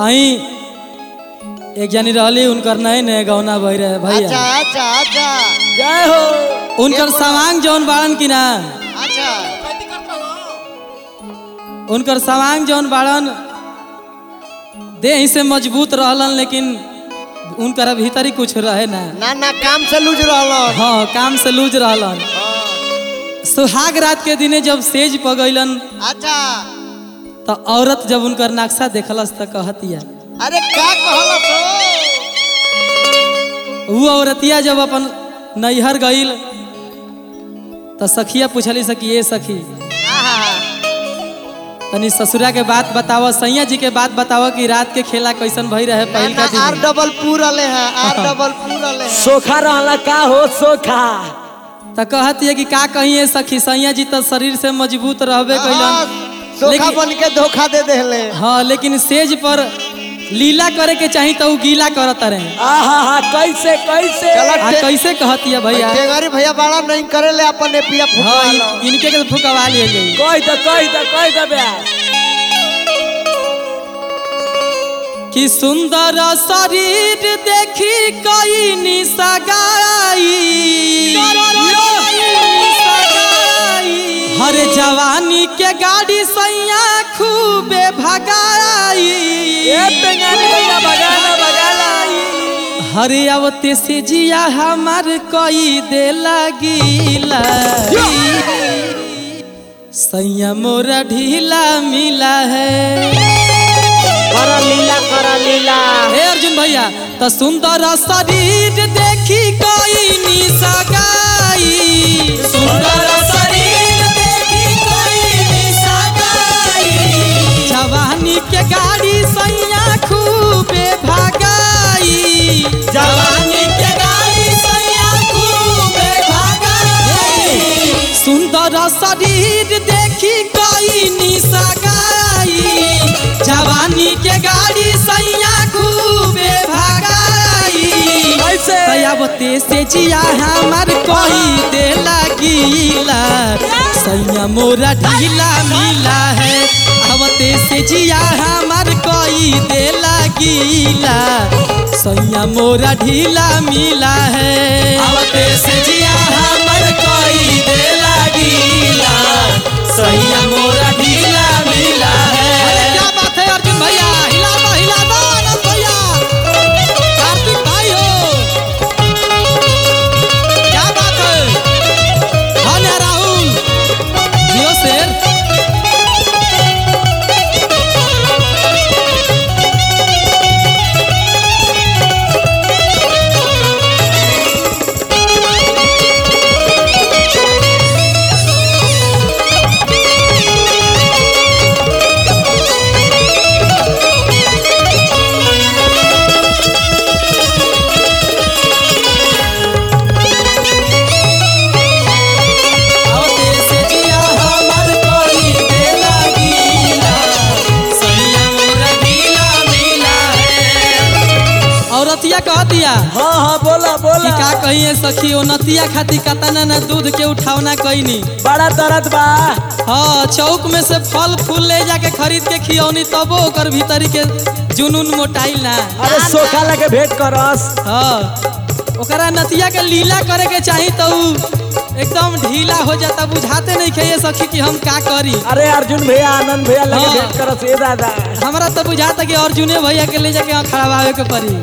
आई एक जनी रहली उनकर नए नए गौना बह रहे अच्छा भैया अच्छा अच्छा जय हो उनकर सवांग जौन बाड़न की ना अच्छा उनकर सवांग जौन बाड़न देह से मजबूत रहलन लेकिन उनकर भीतर ही कुछ रहे ना ना ना काम से लूज रहलन हाँ काम से लूज रहलन सुहाग रात के दिने जब सेज पगैलन अच्छा तो औरत जब उनकर नक्शा देखलस तो कहतिया अरे का कहलस हो वो औरतिया जब अपन नैहर गईल तो सखिया पूछली सखी ये सखी आहा, तनी ससुरा के बात बताव सैया जी के बात बताव कि रात के खेला कैसन भई रहे ना पहिल ना का आर दिन डबल पूर रहे हैं आर डबल पूर रहे हैं सोखा रहला का हो सोखा तो कहती है कि का कहिए सखी सैया जी तो शरीर से मजबूत रहबे हाँ, कैलन सोखा लेकिन- बन के धोखा दे देले हाँ लेकिन सेज पर लीला करे के चाही तो उ गीला करत रहे आहा हा कैसे कैसे चलो आ टे- कैसे कहती है भैया टेंगारी भैया बड़ा नहीं करे ले अपन एपिया हाँ फुकवा इन- इनके के फुकवा लिए जाई कह दे कह दे कह दे ब्यास कि सुंदर शरीर देखी कई निसगाई हर जवानी के गाड़ी सैया खूबे भगाई ए पेंगानी भैया बगाना बगाना हर अवते से जिया हमार कई दे लगीला सैया मोरा ढीला मिला है कर लीला कर लीला हे अर्जुन भैया तो सुंदर शरीर देखी कोई निसगाई सुंदर शरीर देखी कोई निसगाई जवानी के गाड़ी सैया खूबे भगाई जवानी के गाड़ी सैया खूबे भगाई सुंदर शरीर देखी कोई निसगाई जवानी के गाड़ी सैया खूबे भगाई कैसे सयावते से जिया हमार कोई दे लगीला सैया मोरा ढीला मिला है आवते से जिया हमार कोई दे लगीला सैया मोरा ढीला मिला है आवते से जिया हमार कोई दे लगीला सैया मोरा ढीला मिला है क्या बात है अर्जुन भैया हिला दो हिला दो आनंद भैया कार्तिक भाई हो क्या बात है हाँ ना राहुल जियो शेर आवते से जिया हमर कोई दे लगीला सैया मोरा ढीला मिला है औरतिया कह दिया हाँ हाँ बोला कि बोला का कहिए सखी ओ नतिया खाती कतना न दूध के उठावना कईनी बड़ा दर्द बा हाँ चौक में से फल फूल ले जाके खरीद के खियौनी तबो ओकर भीतरी के जुनून मोटाइल ना अरे सोखा लगे भेंट करस हाँ ओकरा नतिया के लीला करे के चाही तो उ एकदम ढीला हो जाता बुझाते नहीं खे ये सखी कि हम का करी अरे अर्जुन भैया आनंद भैया लगे हाँ। भेंट करस ए दादा हमरा तो बुझाता कि अर्जुने भैया के ले जाके वहाँ खड़ावे के पड़ी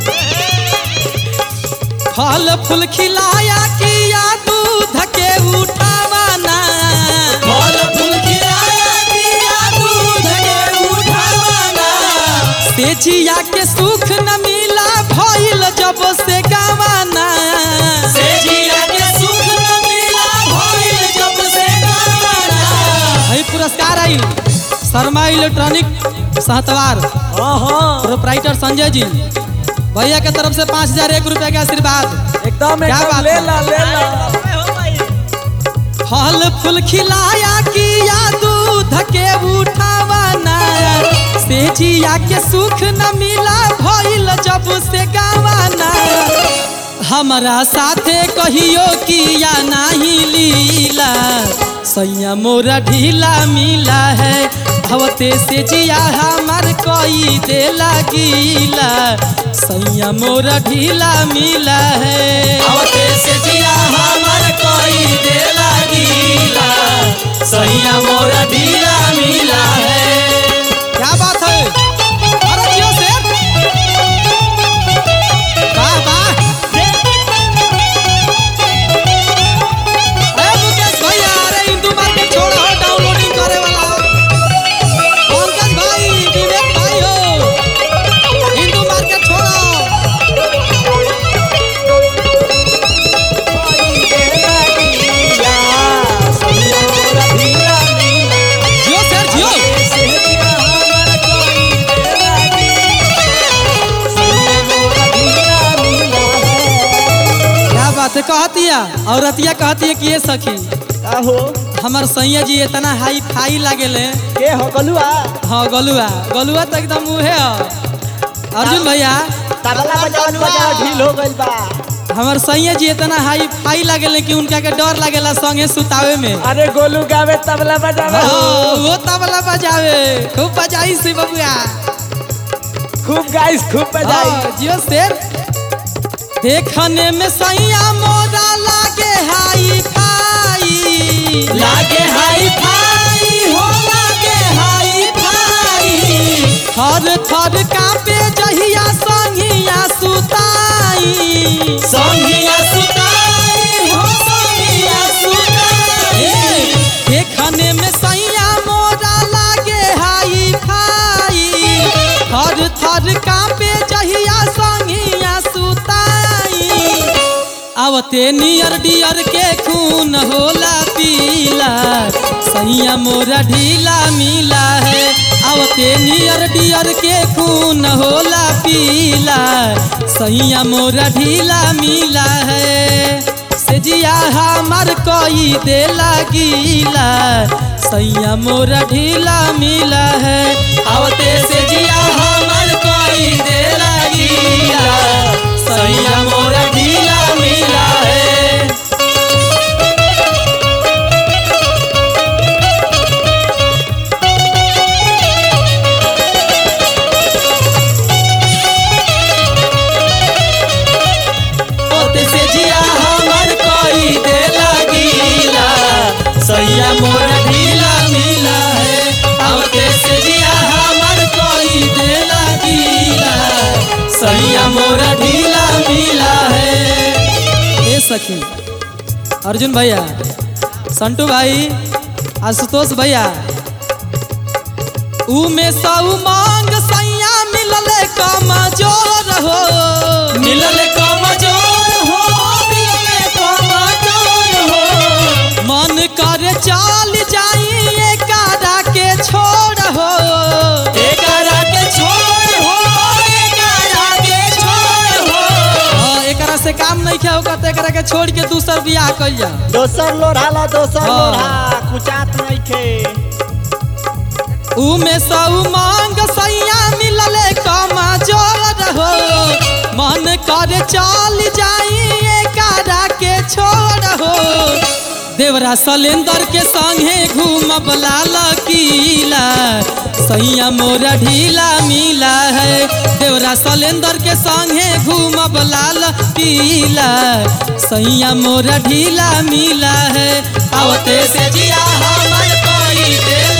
फल फूल खिलाया किया दूध के उठावाना फल फूल खिलाया किया दूध के उठावाना से जिया के सुख न मिला भइल जब से गवाना से जिया के सुख न मिला भइल जब से गवाना है पुरस्कार आइल शर्मा इलेक्ट्रॉनिक सहतवार हाँ हाँ प्रोपराइटर संजय जी भैया के तरफ से पाँच हजार एक रुपया के आशीर्वाद एकदम क्या एकदम बात ले है? ला ले ला फल फूल खिलाया किया दूध के उठावाना से जिया के सुख न मिला भइल जब से गावाना हमरा साथे कहियो किया नाही लीला सैया मोरा ढीला मिला है भवते से जिया हमार कोई दे लगीला सैया मोरा ढीला मिला है भवते से जिया हमार कोई दे लगीला सैया मोरा ढीला मिला है क्या बात है अरे जियो शेर वाह वाह अरे मुकेश भैया अरे हिंदू मार्केट छोड़ो हो डाउनलोडिंग करे वाला पंकज भाई विवेक भाई हो हिंदू मार्केट छोड़ो जियो सर जियो क्या बात है कहती है औरतिया कहती है कि ये सखी आहो हमार सैया जी इतना हाई फाई लागेले के हो गलुआ हाँ गलुआ गलुआ तो एकदम मुहे है अर्जुन भैया तबला बजाओ बजाओ ढील हो गइल बा हमार सैया जी इतना हाई फाई लागेले कि उनका के डर लागेला संगे सुतावे में अरे गोलू गावे तबला बजावे हाँ, वो तबला बजावे खूब बजाई सी बबुआ खूब गाइस खूब बजाई हाँ, जियो शेर देखने में सैया मोरा लागे हाई फाई लागे हाई फाई हो लागे हाई फाई थर थर कांपे जहिया संगिया सुताई संगिया सुताई हो संगिया सुताई देखने में सैया मोरा लागे हाई फाई थर थर कांपे जहिया संगिया सुताई आवते नियर डियर के खून होला पीला सैया मोरा ढीला मिला है आवते नियर डियर के खून होला पीला सैया मोरा ढीला मिला है से जिया हमार कोई दे लगीला सैया मोरा ढीला मिला है आवते से जिया हमार कोई दे लगीला सैया मोरा ढीला मिला है ओते से जिया हमर कोई दे लगीला सैया मोरा ढीला मिला है ओते से जिया हमर कोई दे लगीला सैया मोरा ढीला मिला है ए सखी अर्जुन भैया संटू भाई आशुतोष भैया ऊ में सऊ मांग सैया मिलले कमजोर हो मिलले कमजोर हो मिलले कमजोर हो मन कर चाल जाई एकारा के छोड़ हो एकारा के छोड़ हो एकारा के छोड़ हो हाँ, एकरा से काम नहीं क्या होगा तो एकरा के छोड़ के दूसर बियाह कइल जा दोसर लोढ़ा ला दोसर हाँ। लोढ़ा कुचात नहीं खे उमे सऊ मांग सैया मिलले कमजोर हो मन कर चल जाई एकारा के छोड़ हो देवरा सलेंदर के संगे घूमब लाल किला सैया मोरा ढीला मिला है देवरा सलेंदर के संगे घूमब लाल किला सैया मोरा ढीला मिला है आवते से जिया हमर कोई दिल